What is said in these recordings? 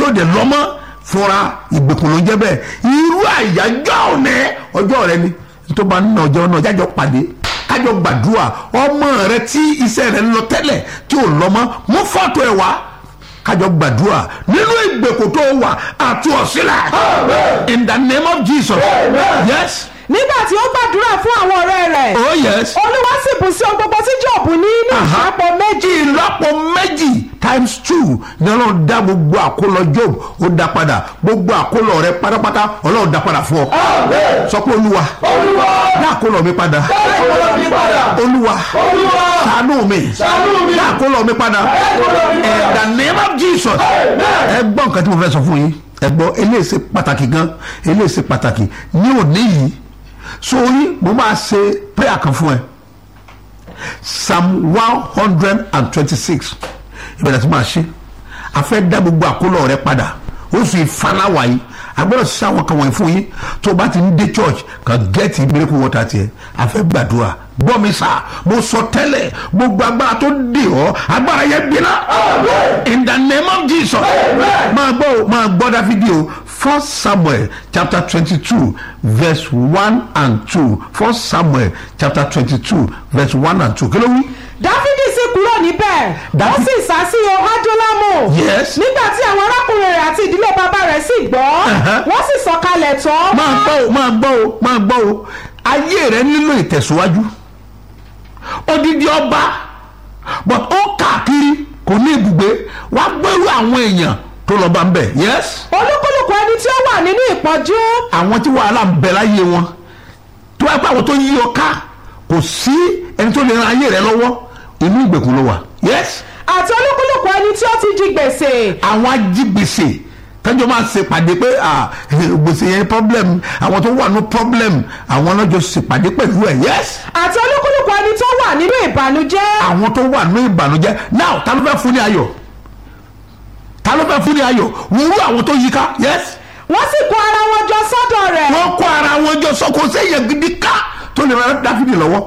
tó dẹ̀ lọ́mọ́ fúnra ìgbèkùn ló ń jẹ́ bẹ́ẹ̀ irú àyájọ́ òní ọjọ́ rẹ ni tó bá ń nà ọjọ́ náà jájọ́ pàdé kájọ gbàdúrà ọmọ rẹ tí iṣẹ́ rẹ ń lọ tẹ́lẹ̀ tí ò lọ́mọ́ mú fọ́tò ẹ̀ wá kájọ gbàdúrà nínú ìgbèkùn tó wà àti ọ̀sílẹ̀ in the name of jesus yes nígbà tí ó gbàdúrà fún àwọn ọ̀rẹ́ rẹ̀ oh yes olúwa sì bù sí ohun gbogbo tí jọ̀bù ní ní Aha. ìṣàpọ̀ méjì ìlọ́po méjì times two ní ọlọ́run dá gbogbo àkólọ job ó dá padà gbogbo àkólọ rẹ pátápátá ọlọ́run dá padà fún ọ sọ pé olúwa dá àkólọ mi padà olúwa ṣàánú mi dá àkólọ mi padà in the name of jesus ẹ gbọ́ nǹkan tí mo fẹ́ sọ fún yín ẹ gbọ́ eléyìí ṣe pàtàkì gan eléyìí ṣe pàtàkì ní òní yìí sórí mo máa ṣe prayer kan fún ẹ psalm one hundred and twenty-six ìbẹ̀rẹ̀ tí máa ṣe a fẹ́ dá gbogbo àkólọ rẹ padà oṣù ìfanáwá yìí a gbọ́dọ̀ ṣe àwọn kan wọ̀nyí fún yín tó o bá ti ń dé church kan gẹ́ẹ̀tì miracle water tiẹ̀ a fẹ́ gbàdúrà gbọ́ mi sà mo sọ tẹ́lẹ̀ gbogbo agbára tó dè ọ́ agbára yẹn gbiná in the name of jesus máa gbọ́ o máa gbọ́ dáfídì o first samuel chapter twenty-two verse one and two first samuel chapter twenty-two verse one and two kí ló wí dáfídì sì kúrò níbẹ̀ ó Dáfí- sì sá sí ohádúlámù Yes. nígbà tí àwọn arákùnrin rẹ̀ àti ìdílé bàbá rẹ̀ sì gbọ́ Uh-huh. wọ́n sì sọ̀kalẹ̀ tọ́ máa gbọ́ o máa gbọ́ o máa gbọ́ o ayé rẹ nílò ìtẹ̀síwájú odidi ọba but ó káàkiri kò ní ibùgbé wá gbẹ́rú àwọn èèyàn tó lọ bá ń bẹ̀ yes olúkúlùkù ẹni tí ó wà nínú ìpọ́njú àwọn tí wàhálà ń bẹ láyé wọn tó wá pé àwọn tó yí ọ ká kò sí ẹni tó lè ran ayé rẹ lọ́wọ́ inú ìgbèkùn ló wà yes àti olúkúlùkù ẹni tí ó ti jí gbèsè àwọn ajígbèsè tẹjọ máa ṣe pàdé pé ah, gbèsè yẹn problem àwọn tó wà ní problem àwọn ọlọ́jọ́ ṣe pàdé pẹ̀lú ẹ̀ yes àti olúkúlùkù ẹni tó wà nínú ìbànújẹ́ àwọn tó wà ní ìbànújẹ́ now ta ló fẹ́ fún ní ayọ̀ ta ló fẹ́ fún ní ayọ̀ wúrú àwọn tó yíká yes wọ́n sì kó ara wọn jọ sọ́dọ̀ rẹ̀ wọ́n kó ara wọn jọ sọ kò séyàn gidi ká tó lè rán dáfídì lọ́wọ́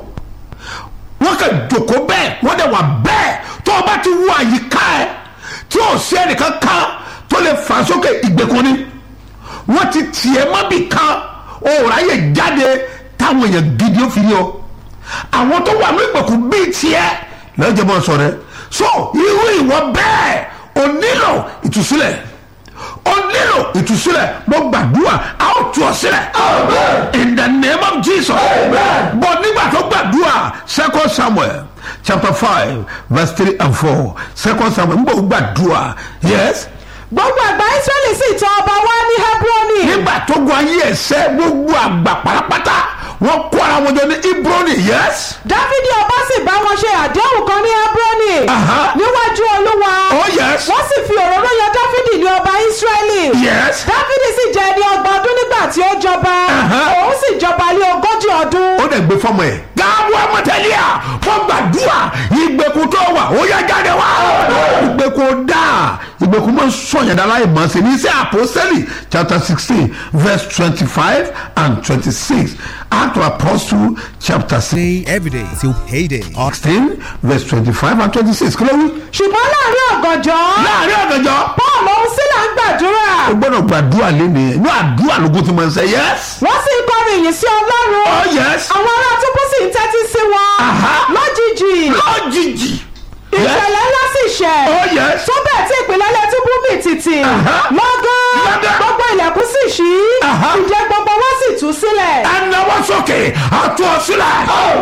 wọ́n kàn jòkó bẹ́ẹ̀ wọ́n dẹ̀ wà bẹ́ẹ̀ tó o bá ti wú àyíká ẹ̀ tí o sí ẹnìkan kan tó lè fà sókè ìgbèkùn ni wọ́n ti tiẹ̀ mọ́bì kan o ráyè jáde táwọn èèyàn gidi ó fi rí ọ àwọn tó wà ní ìgbèkùn bíi tiẹ̀ lọ́jọ́ bọ́ sọ rẹ so irú ìwọ bẹ́ẹ̀ o nílò ìtúsílẹ̀ o nílò ìtúsílẹ̀ mo gbàdúrà a ó tú ọ sílẹ̀ in the name of jesus bọ̀ nígbà tó gbàdúrà second samuel chapter five verse three and four second samuel n bò gbàdúrà yes gbogbo àgbà israẹli sì tọ̀ ọba wá ní hebroni nígbà tó gun ayé ẹsẹ gbogbo àgbà pátápátá wọn kó ara wọn jọ ní ibroni yes dáfídì ọba sì bá wọn ṣe àdéhùn kan ní hebroni Aha. níwájú olúwa oh yes wọ́n sì fi òróró yan dáfídì ní ọba israẹli yes dáfídì sì jẹ ẹni ọgbọ̀n ọdún nígbà tí ó jọba Aha. òun sì jọba lé ogójì ọdún ó dẹ̀ gbé fọmọ ẹ̀. gáàbù amọ̀tẹ́lẹ́à fún gbàdúrà ìgbèkùn tó wà ó yá jáde wá. ìgbèkùn dá ìgbèkùn máa ń sọ̀yàdá láì mọ̀ sí ní sí àpòsẹ́lì chapter sixteen verse twenty-five and twenty-six act of apostle chapter Day every day till payday. sixteen verse twenty-five and twenty-six kí ló wí. ṣùgbọ́n láàrin ọ̀gànjọ́ láàrin ọ̀gànjọ́ paul òun sílẹ̀ ń gbàdúrà o gbọ́dọ̀ gbàdúrà lẹ́nu ẹ̀ inú àdúrà lógún ti máa ń sẹ́ yes. wọ́n sì ń kọrin ìyìn sí ọlọ́run oh yes. àwọn ará túbú sì ń tẹ́tí sí wọn Aha. lójijì lójijì. ìṣẹ̀lẹ̀ ńlá sì ṣẹ̀ oh yes. tó bẹ́ẹ̀ tí ìpìlẹ̀lẹ̀ túbú mì tìtì Aha. lọ́gán Lọ́gán. gbogbo ilẹ̀kùn sì ṣí Aha. ìjẹ́ gbogbo wọn sì tú sílẹ̀ ẹnáwó sókè àtú ọ sílẹ̀.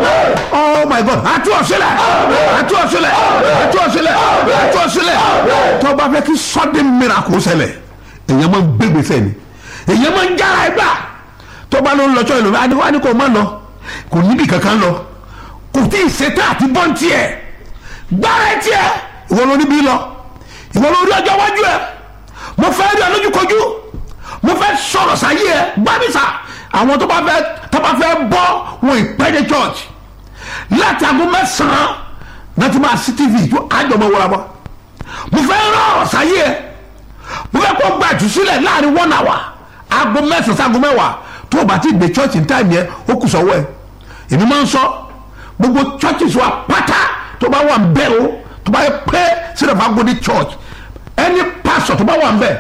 oh my god àtú ọ sílẹ̀ àtú ọ sílẹ̀ àtú ọ sílẹ̀ àtú ọ sílẹ̀. tó bá fẹ́ kí sudden miracle ṣẹlẹ̀ èèyàn máa ń gbégbèsè ni èèyàn máa ń jára ẹgbà tó bá ló ń lọ sọ ìlú adé wá ní kò má lọ kò níbi kankan lọ kò tí ì ṣetán àti bọ́ǹtì ẹ̀ gbára ẹ̀ tiẹ̀ ìwọ ló níbí lọ ìwọ ló rí ọjọ́ iwájú ẹ̀ mo fẹ́ rí ọ lójúkojú mo fẹ́ sọ̀rọ̀ sáyé ẹ gbábísà àwọn tó bá fẹ́ tó bá fẹ́ bọ́ wọn ìpẹ́ẹ́dẹ́ church láti aago mẹ́sàn-án láti máa sí tv tó àjọmọ wọra bọ́ mo fẹ́ rán ọ̀rọ̀ sáyé ẹ mo fẹ́ kó gba ìtúsílẹ̀ láàrin one hour aago mẹ́sàn-án sí aago mẹ́wàá tó o bá ti gbé church in time yẹn ó kù sọ́wọ́ ẹ èmi máa ń sọ gbogbo churches wa pátá tó bá wà ń bẹ́ o tó bá yẹ pé sílẹ̀ fún agodi church ẹni pastor tó bá wà ń bẹ̀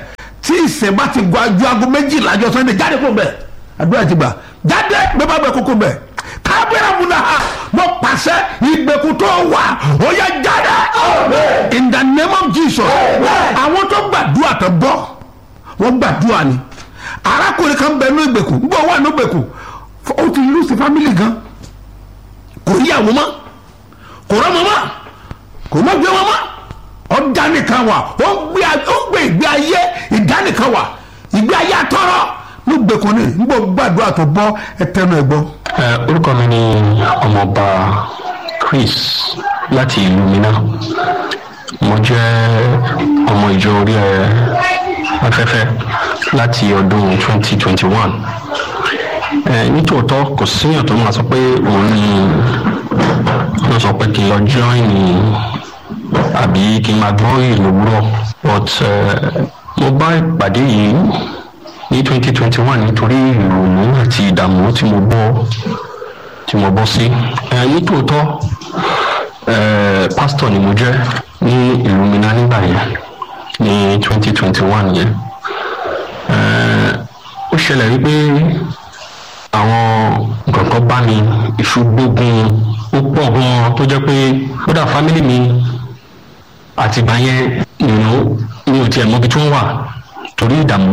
tí ìsìn bá ti gba ju aago méjìlá jọ sunday jáde kó bẹ̀ àdúrà ti gbà jáde bẹ́ẹ̀ bá bẹ̀ kókó bẹ̀ kábíyà múna ha mo pàṣẹ ìgbèkùn tó wà ó yẹ jáde in the name of jesus àwọn tó gbàdúrà tó bọ́ wọ́n gbàdúrà ni arákùnrin kan bẹ ní ìgbèkùn gbọ́ wà ní ìgbèkùn ó ti lùsì fámìlì gan kò rí àwọn mọ́ kò rọ́mọ mọ́ kò mọ́ gbé wọn mọ́ ọ̀dánìkan wà ó ń gbé ó ń gbé ìgbé ayé ìdánìkan wà ìgbé ayé àtọ́rọ́ ní ìgbèkùn ni ń gbọ́ gbàdúrà tó bọ́ ẹtẹnu ẹ̀ gbọ́. Ẹ, orúkọ mi ni ọmọọba Chris láti ìlú Minna mo jẹ́ ọmọ ìjọ orí ẹ afẹ́fẹ́ láti ọdún 2021 ẹ nítòótọ́ kò síyàn tó máa sọ pé òun ni wọ́n sọ pé kí n lọ join ní àbí kí n máa gbọ́ ìlú wúrọ̀ but ẹ, mo bá ìpàdé yìí ní 2021 nítorí ìrònú àti ìdààmú tí mo bọ́ tí mo bọ́ sí ẹ nítòótọ́ ẹ pásítọ̀ ni mo jẹ́ ní ìlú Minna nígbà yẹn ní 2021 yẹn ẹ ó ṣẹlẹ̀ wípé àwọn nǹkan kan bá mi ìṣùgbógun ó pọ̀ gan-an tó jẹ́ pé kódà fámílì mi àtìgbà yẹn nínú mi ò tiẹ̀ mọbi tí wọ́n wà torí ìdààmú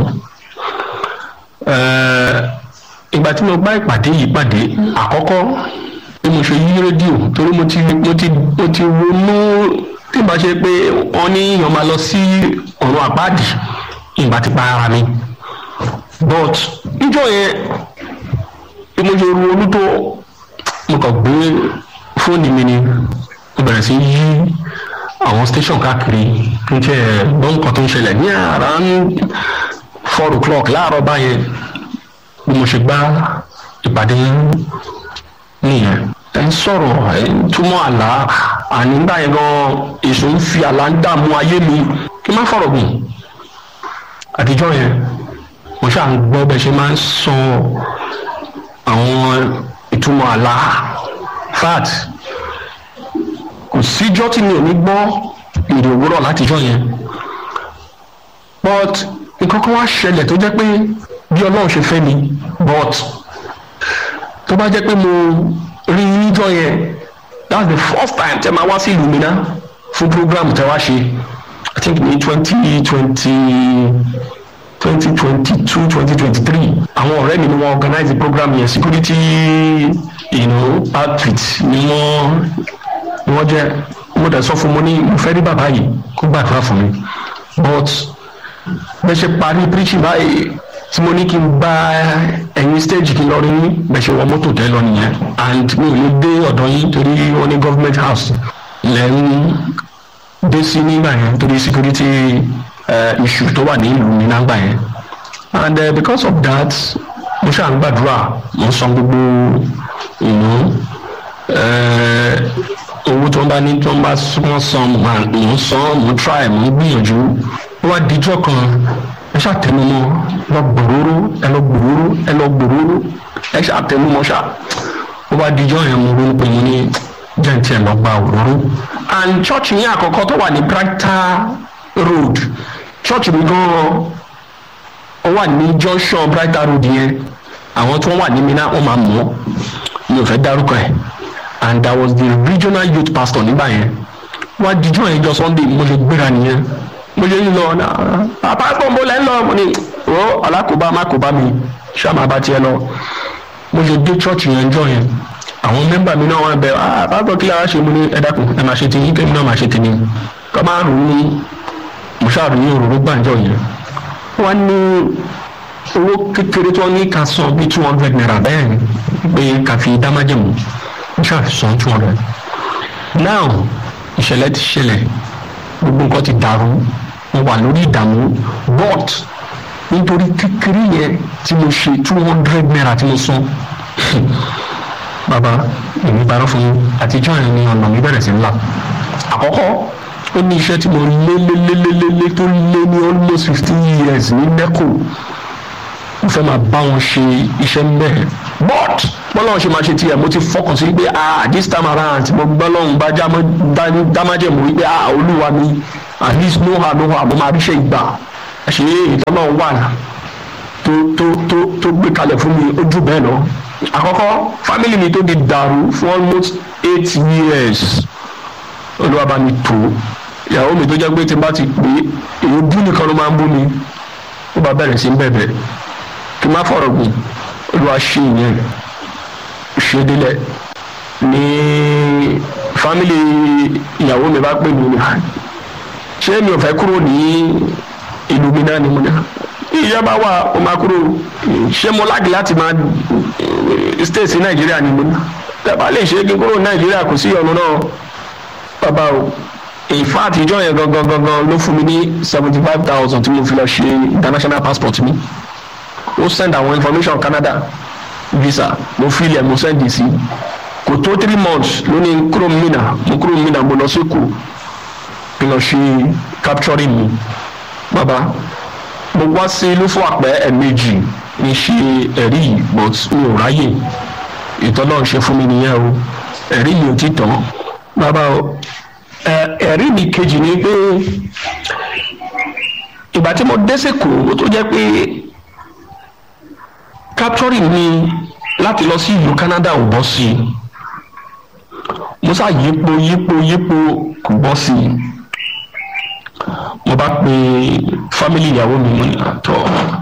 Eh, ìgbà tí mo bá ìpàdé yìí pàdé àkọ́kọ́ bí mo ṣe yí rédíò torí mo ti mo ti mo ti ronú tí ìbá ṣe pé wọ́n ní èèyàn máa lọ sí ọ̀run àpáàdì ìgbà tí pa ara mi but níjọ́ yẹn bí mo ṣe ronú tó mo kàn gbé fóònù mi ni mo bẹ̀rẹ̀ sí yí àwọn station káàkiri kí n tẹ́ ẹ̀ gbọ́ nǹkan tó ń ṣẹlẹ̀ ní around four o'clock láàárọ̀ báyẹn bí mo ṣe gbá ìpàdé nìyẹn ẹ ń sọ̀rọ̀ ẹ ń túmọ̀ àlá àní gbà yẹn gan èso ń fi àlá ń dààmú ayé mi kí n má fọ̀rọ̀ gùn àtijọ́ yẹn mo ṣáà ń gbọ́ bẹ́ẹ̀ ṣe máa ń sọ àwọn ìtumọ̀ àlá fat kò síjọ́ tí mi ò ní gbọ́ èrè òwúrọ̀ látijọ́ yẹn but nǹkan kan wá ṣẹlẹ̀ tó jẹ́ pé bí ọlọ́run ṣe fẹ́ mi but tó bá jẹ́ pé mo rí níjọ́ yẹn that's the first time tẹ́ máa wá sí ìlú Minna fún program tẹ́ wá ṣe i think ní twenty twenty twenty twenty two twenty twenty three àwọn ọ̀rẹ́ mi ni wọ́n organize the program yẹn security you know, outfit ni wọ́n ni wọ́n jẹ́ mo dẹ̀ sọ fún mo ní mo fẹ́ rí bàbá yìí kó gbàdúrà fún mi but bẹ́ẹ̀ ṣe parí preaching báyìí tí mo ní kí n bá ẹ̀yin stage kí n lọ rí yín bẹ́ẹ̀ ṣe wọ mọ́tò tẹ́ lọ nìyẹn and mi ò lè dé ọ̀dọ̀ yín torí wọ́n ní government house lẹ́yìn dé sí nígbà yẹn torí security uh, issue tó wà ní ìlú mi nágbà yẹn and uh, because of that mo ṣáà ń gbàdúrà mo san gbogbo ìlú owó tó ń bá ní tó ń bá wọ́n san mo ń san mo ń try mo ń gbìyànjú ó wá dijọ́ kan ẹ ṣàtẹnumọ́ lọ gbòòrò ẹ lọ gbòòrò ẹ lọ gbòòrò ẹ ṣàtẹnumọ́ ṣá ó wá dijọ́ yẹn mo ronú pé mo ní jẹ́ǹtì ẹ̀ lọ gba òróró and church yẹn àkọ́kọ́ tó wà ní Brighter Road church mi gan-an ó wà ní junction Brighter Road yẹn àwọn tó wà ní Minna wọ́n máa mọ̀ mi ò fẹ́ dárúkọ ẹ̀ and I was the regional youth pastor nígbà yẹn wá dijọ́ yẹn jọ Sunday mo lè gbéra nìyẹn mo ṣe ń lọ bàbá gbọ̀ngbò lẹ́ ń lọ mo ní o alákòóbá mákòóbá mi ṣáàmà bá tiẹ̀ lọ mo ṣe dé church yẹn jọ yẹn àwọn mẹ́mbà mi náà wọ́n bẹ ah pásítọ̀ kí lára ṣe mo ní ẹ dákun ẹ máa ṣe ti yín kémi náà máa ṣe ti ní kọ́ máa rò ní mo ṣáàrò ní òróró gbàǹjọ yẹn wọ́n ní owó kékeré tí wọ́n ní ká san bíi two hundred naira bẹ́ẹ̀ ni pé ká fi dá májèmú mo ṣàfihàn two hundred now ìṣẹ̀lẹ̀ ti ṣẹlẹ̀ gbogbo nǹkan ti dàrú mo wà lórí ìdààmú but nítorí kékeré yẹn tí mo ṣe two hundred naira tí mo san bàbá èmi parọ́ fún yín àtijọ́ yẹn ni ọ̀nà mi bẹ̀rẹ̀ sí ńlá àkọ́kọ́ ó ní iṣẹ́ tí mo lé lé lé lé lé lé tó lé ní almost fifteen years ní neco mo fẹ́ máa bá wọn ṣe iṣẹ́ mbẹ́ but bọ́lá wọn ṣe máa ṣe tiẹ̀ mo ti fọkàn sí pé ah this time around mo gbọ́ lọ́hùn bá dámájẹ̀mú wípé ah olúwa mi at least no how no how mo máa ríṣẹ́ ìgbà ṣe ìtọ́nà wà tó tó tó tó gbé kalẹ̀ fún mi ojú bẹ́ẹ̀ lọ àkọ́kọ́ family mi tó di dàrú for almost eight years olúwa bá mi tó ìyàwó mi tó jẹ́ pé tí n bá ti pè é èyí bú nìkan ló máa ń bú mi ó bá bẹ̀rẹ̀ sí ń bẹ̀bẹ̀ kí n má fọ̀rọ̀ gùn olúwa ṣe ìyẹn ṣe délẹ̀ ní family ìyàwó mi bá pè mí ni ṣé mi ò fẹ́ kúrò ní ìlú mi náà ni mo ní ìjọba wa ó máa kúrò ṣé mo lági láti máa stay sí nàìjíríà ni mo ní tẹ́bá lè ṣe é kí n kúrò ní nàìjíríà kò sí ọ̀nà náà bàbá o in fact ìjọ yẹn gangan gangan ló fún mi ní seventy five thousand tí mo fi lọ ṣe international passport mi ó send àwọn information Canada visa mo fi ilẹ̀ mo send sí kò tó three months ló ní kúrò mina mo kúrò mina mo lọ sí Èkó kí n lọ ṣe capturing mi bàbá mo wá sí ìlú fún àpẹ ẹ̀ẹ̀mejì ní ṣe ẹ̀rí yìí but mi ò ráyè ìtọ́nà ṣe fún mi nìyẹn o ẹ̀rí yìí ò ti tán bàbá o ẹ̀rí mi kejì ni pé ìgbà tí mo dé sèkó tó jẹ́ pé capturing mi láti lọ sí ìlú Canada ò bọ́ sí i mo sá yípo yípo yípo kò bọ́ sí i mo bá pe family ìyàwó mi mo ní àtọ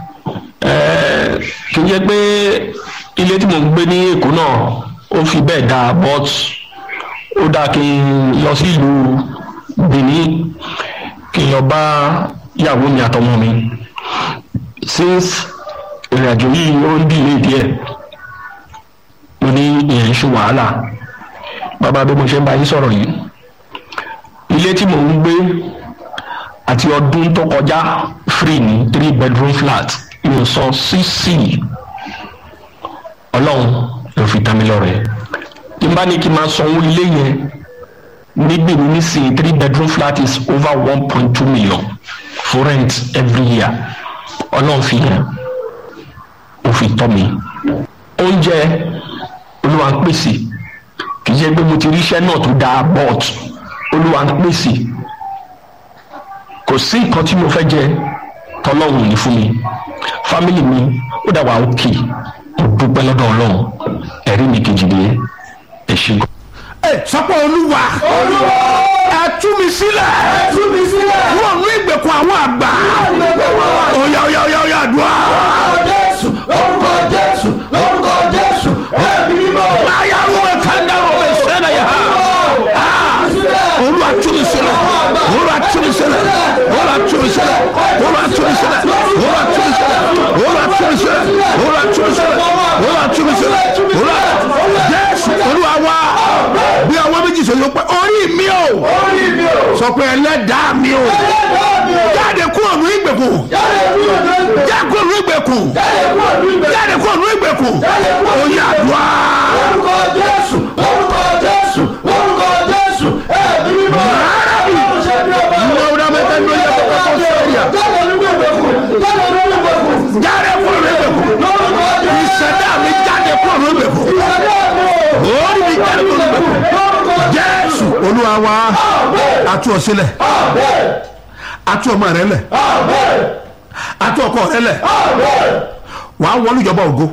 kì í jẹ́ pé ilé tí mo ń gbé ní Èkó náà ó fi bẹ́ẹ̀ dáa but ó dáa kí n lọ sí ìlú Benin kí n lọ bá ìyàwó mi àtọmọ mi since ìrìnàjò yìí ó ń dìlé díẹ̀ mo ní ìyẹn ń ṣe wàhálà bàbá bí mo ṣe ń bá yín sọ̀rọ̀ yìí ilé tí mò ń gbé àti ọdún tó kọjá free ní three bedroom flat mi ò sọ sísì ọlọ́run ló fi tán mi lọ́rẹ̀ tí n bá ní kí n máa sanwó ilé yẹn níbi ní nísìnyí three bedroom flat is over one point two million for rent every year ọlọ́run fi yẹn ó fi tọ́ mi oúnjẹ olúwa ń pèsè kì í ṣe pé mo ti ríṣẹ́ náà tó dáa but olúwa ń pèsè kò sí nǹkan tí mo fẹ́ jẹ tọ́lọ́run ní fún mi fámìlì mi ó dà wá òkè mo dúpẹ́ lọ́dọ̀ ọlọ́run ẹ̀rí mi kejì nìyẹn ẹ ṣe gan. ẹ sọpọ olúwa olúwa ẹ tú mi sílẹ̀ tú mi sílẹ̀ wọn ní ìgbèkùn àwọn àgbà oya oya oya oya àdúrà orúkọ jésù orúkọ jésù orúkọ jésù ẹ̀mí mímọ́ láyà wọn ẹka ń dárò ẹ sẹlẹ yà á olúwa tú mi sílẹ̀ olúwa tú mi sílẹ̀ olúwa tú mi sílẹ̀ olúwa tú mi sílẹ̀ olúwa tú mi sílẹ̀ olúwa tú mi sílẹ̀ olúwa tú mi sílẹ̀ olúwa tú mi sílẹ̀ olúwa jésù olúwa wá bí àwọn méjì sọ yóò pẹ orí mi o orí mi ò sọ pé ẹlẹ́dàá mi o jáde kúrò ní ìgbèkùn jáde kúrò ní ìgbèkùn jáde kúrò ní ìgbèkùn oyè àdúrà orúkọ jésù orúkọ jésù orúkọ jésù ẹ̀mí mímọ́ ọlọ́run ṣe bí ọba ìwọ ọdún mẹ́ta ló yẹ kó kọ́kọ́ sẹ́yà jáde nínú ìgbèkùn jáde nínú ìgbèkùn jáde kúrò ní ìgbèkùn lórúkọ jésù ìṣẹ̀dá mi jáde kúrò ní ìgbèkùn ìṣẹ̀dá mi ò orí mi jáde kúrò ní ìgbèkùn lórúkọ jésù olúwa wa atu ọ sílẹ̀ atu ọmọ rẹ lẹ̀ atu ọkọ rẹ lẹ̀ wàá wọlé ìjọba ògo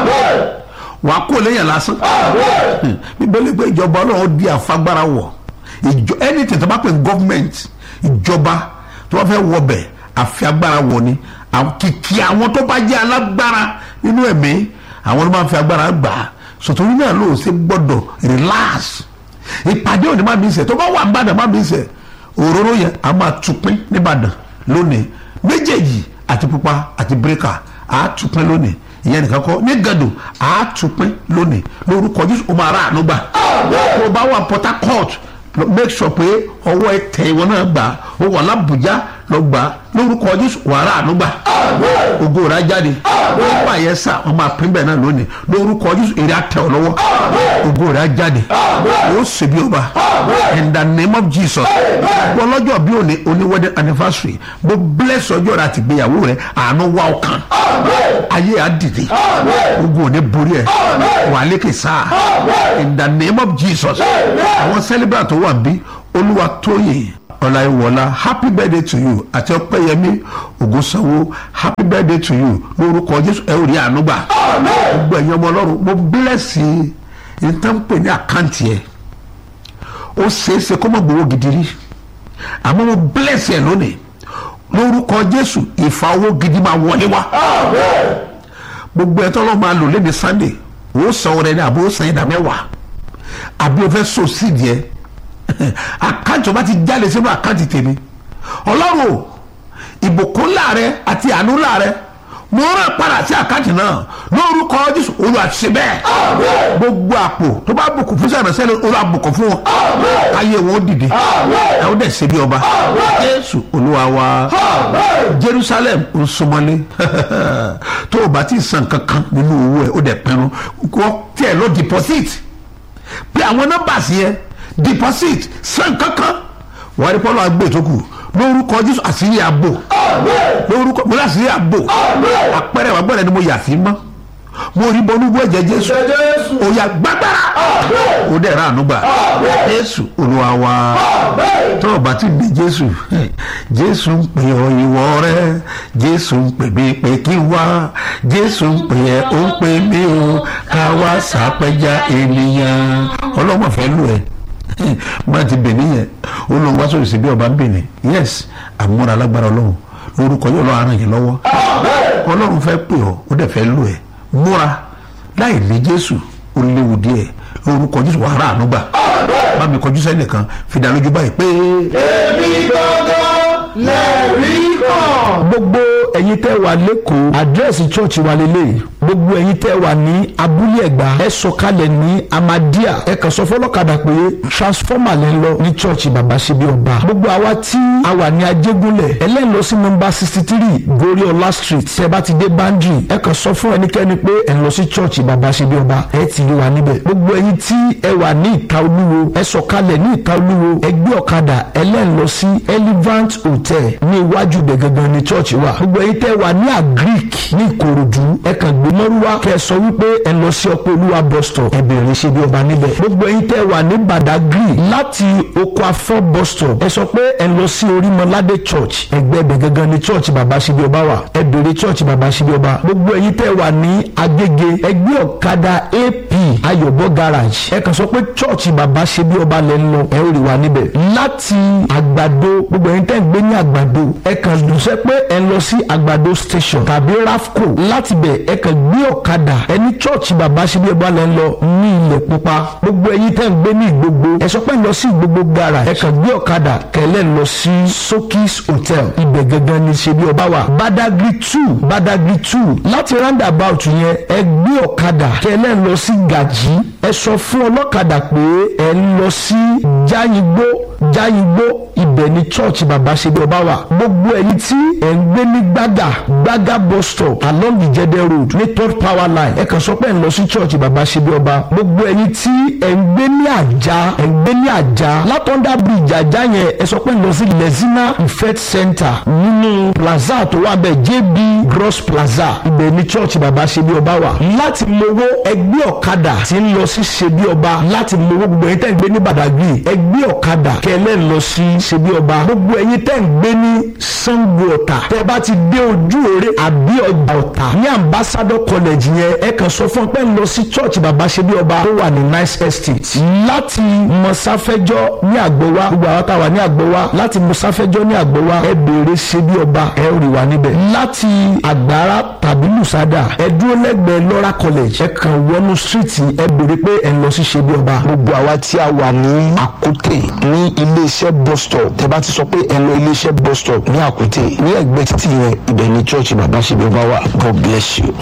wàá kó lẹ́yìn lásán bíbélì pé ìjọba ọlọ́run di àfagbára wọ̀ ìjọ anything tó bá pè government ìjọba tó bá fẹ́ wọ bẹ̀ àfi agbára wọ̀ ni àwọn- kìkì àwọn tó bá jẹ́ alágbára nínú ẹ̀mí àwọn ló máa fi agbára gbà á sọ̀tún náà ló ṣe gbọ́dọ̀ relax ìpàdé òní má bí sẹ̀ tó bá wà nìbàdàn má bí sẹ̀ òróró yẹn a máa tupin nìbàdàn lónìí méjèèjì àti pupa àti bírèkà a tupin lónìí ìyẹn nìkan kọ́ ní gàdù a tupin lónìí lórúkọ jésù o máa rà àánú gbà tó o bá wà port harcourt lọ- make sure pé ọwọ́ ẹ tẹ ìwọ náà gbà ó wà lábùjá lọ gbà lórúkọ jésù wà rà àánú gbà ògo rà jáde nípa yẹn sà wọn máa pín bẹ́ẹ̀ náà lónìí lórúkọ jésù èrè àtẹ ọ lọ́wọ́ ògo rà jáde ó sì bí ọba in the name of jesus wọn lọ́jọ́ bí òní òní wedding anniversary bó bless ọjọ́ rẹ àti ìgbéyàwó rẹ àánú wá ọkàn ayé á dìde ogun òní borí ẹ wà lékè sáà in the name of jesus àwọn celebrant tó wà bí olúwa tóyè ọláyíwọlá happy birthday to you àti ọpẹ́yẹmí ògúnsanwó happy birthday to you lórúkọ jésù ẹ ò rí àánú gbà gbogbo ẹ̀yin ọmọ ọlọ́run mo bílẹ̀sì ìtànpè ní àkáǹtì ẹ̀ ó ṣeéṣe kó mọ̀ gbowó gidi rí àmọ́ mo bílẹ̀sì ẹ̀ lónìí lórúkọ jésù ìfà owó gidi máa wọlé wá gbogbo ẹ̀ tọ́lọ́ máa lò lẹ́ni sunday ó san ọrẹ ní àbó san ìdá mẹ́wàá àbí o fẹ́ so sídìí ẹ̀ àkáǹtì ọba ti jáde sínú àkáǹtì tèmi ọlọ́run o ìbùkún láàrẹ àti àánú láàrẹ mo rán padà sí àkáǹtì náà lórúkọ jésù olú àti ṣe bẹ́ẹ̀ gbogbo àpò tó bá bùkún fún sàrẹ̀ sẹ́lẹ̀ olú àbùkún fún wọn ayé wọn ó dìde ẹ ó dẹ̀ ṣe bí ọba jésù olúwa wa jerusalem ń súnmọ́lé tó o bá ti san kankan nínú owó ẹ ó dẹ̀ pinnu wọ́n tiẹ̀ lọ deposit pé àwọn nọ́mbà sí yẹn deposit san kankan wọ́n rí pọ́lọ́ agbè tó kù lórúkọ jésù àṣírí àbò lórúkọ mo láṣírí àbò àpẹẹrẹ wà gbọ́dọ̀ ni mo yà sí mọ́ mo rí bọ́núbú ẹ̀jẹ̀ jésù òyà gbàgbára ó dẹ̀ ráàánú gbà jésù olúwa wa tó o bá ti di jésù jésù ń pè ọ ìwọ rẹ jésù ń pè mí pé kí n wá jésù ń pè ẹ ó ń pè mí o ká wá sàpẹjà ènìyàn ọlọ́mọ fẹ́ lù ẹ́ má ti bẹ̀ níyẹn ó lóun wá sórí síbí ọba ń bẹ̀ ní yes àmúra alágbára ọlọ́run lórúkọ yóò lọ́ọ́ aràn yẹn lọ́wọ́ ọlọ́run fẹ́ pè ọ́ ó dẹ̀ fẹ́ lù ẹ́ múra láì ní jésù ó léwu díẹ̀ lórúkọ jésù wàá rà ànúgbà bá mi kọjú sẹ́nìkan fi dá lójú báyìí pé. èmi gangan lẹ́rìí kan. gbogbo ẹ̀yin tẹ́ wà lẹ́kọ̀ọ́ àdírẹ́sì chọ́ọ̀chì wa lélẹ̀ gbogbo ẹ̀yin tẹ́ wà ní abúlé ẹ̀gbá ẹ sọ̀kalẹ̀ ní amadia ẹ kàn sọ fọlọ́kadà pé transformer lẹ́ ń lọ ní chọ́ọ̀chì bàbá ṣe bí ọba gbogbo àwa tí a wà ní ajégúnlẹ̀ ẹlẹ́yìn lọ sí nọmba sixty three goriola street tẹ́ bá ti dé boundary ẹ kàn sọ fún ẹnikẹ́ni pé ẹ ń lọ sí chọ́ọ̀chì bàbá ṣe bí ọba ẹ ti rí wa níbẹ̀ gbogbo ẹ̀yin tí ẹ wà ní ìta olúwo ẹ sọ̀kalẹ̀ ní ìta olúwo ẹ gbé ọ̀kadà ẹlẹ́yìn lọ sí elevant hotel ní iwájú ibẹ̀ gangan ní chọ́ọ̀chì wa gbogbo ẹ̀yin tẹ́ wà ní agric ní ìkòròdú ẹ kàn gbé mọ́rúwá kẹ́ ẹ sọ wípé ẹ lọ sí ọpẹ́ olúwa bus stop ẹ bẹ̀rẹ̀ ṣe bí ọba níbẹ̀ gbogbo ẹ̀yin tẹ́ wà ní badagry láti oko afọ bus stop ẹ sọ pé ẹ lọ sí orímọládé church ẹgbẹ́ ibẹ̀ gangan ní church bàbá ṣe bí ọba wà ẹ bẹ̀rẹ̀ church bàbá ṣe bí ọba gbogbo ẹ̀yin tẹ́ wà ní agége ẹgbẹ́ ọ̀kadà ap ayọ̀bọ garage ẹ kàn sọ pé church bàbá ṣe bí ọba lẹ́ ń lọ ẹ ó rí wa níbẹ̀ láti àgbàdo gbogbo ẹ̀yin tẹ́ ń gbé ní àgbàdo ẹ kàn dùnsẹ́ pé ẹ lọ sí àgbàdo station tàbí rafco láti bẹ̀ ẹ kàn gbé ọ̀kadà ẹni church bàbá ṣe bí ọba lẹ́ ń lọ ní ilẹ̀ pupa gbogbo ẹ̀yin tẹ́ ń gbé ní ìgbogbo ẹ sọ pé ẹ lọ sí ìgbogbo garage ẹ kàn gbé ọ̀kadà kẹlẹ́ lọ sí sokis hotel ibẹ̀ gangan ní ṣe bí ọba wà badagry two badagry two láti roundabout yẹn ẹ gbé ọ̀kadà kẹlẹ́ lọ sí gàjí ẹ sọ fún ọlọ́kadà pé ẹ ń lọ sí jáyìngbó jáyìngbó ibẹ̀ ni church bàbá ṣe bí ọba wà gbogbo ẹ̀yin tí ẹ̀ ń gbé ní gbàgà gbàgà bus stop along ìjẹdẹ road ní third power line ẹ kàn sọ pé ẹ̀ ń lọ sí church bàbá ṣe bí ọba gbogbo ẹ̀yin tí ẹ̀ ń gbé ní àjà ẹ̀ ń gbé ní àjà látọ̀ndà bridge àjà yẹn ẹ sọ pé ẹ̀ ń lọ sí lezina ifet center nínú plaza tó wà bẹ́ẹ̀ jb gross plaza ibẹ̀ ni church bàbá ṣe bí ọba wà láti mowó ẹgbẹ́ ọ̀kadà tí ń lọ sí ṣe bí ọba láti mowó gbogbo ẹ̀yin tẹ́ ń gbé ní badagry ẹgbẹ́ ọ̀kadà kẹlẹ́ ń lọ sí ṣe bí ọba gbogbo ẹ̀yin tẹ́ ń gbé ní sango ọ̀tà tẹ́ bá ti dé ojú òre àbí ọjà ọ̀tà ní ambassador college yẹn ẹ kàn sọ fún ọ pé ń lọ sí church bàbá ṣe bí ọba tó wà ní nice estate láti mọ̀sáfẹ́jọ́ ní àgbọ̀wá gbogbo àwọn táwa ní àgbọ̀wá láti mọ̀sáfẹ́jọ́ ní àgbọ̀wá ẹ béèrè ṣe bí ọba ẹ rí wa níbẹ̀ láti àgbára tàbí lùsádà ẹ dúró lẹ́gbẹ̀ẹ́ lọ́ra college ẹ kàn wọnú street ẹ béèrè pé ẹ lọ sí ṣe bí ọba gbogbo àwa tí a wà ní àkútè ní iléeṣẹ́ bus stop tẹ bá ti sọ pé ẹ lọ iléeṣẹ́ bus stop ní àkútè ní ẹgbẹ́ títì yẹn ibẹ̀ ni church bàbá ṣe bí ọba wà god bless you.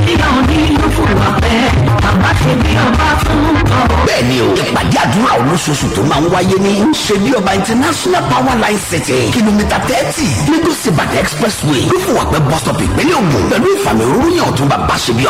bẹ́ẹ̀ni o ìpàdé àdúrà olóṣooṣù tó máa ń wáyé ní ṣebí ọba international power line city kìlómítà thirty lagos ibadan expressway ló fún wa pé bus stop ìpínlẹ̀ ògùn pẹ̀lú ìfàmì òróró yàn tó bàbá ṣebí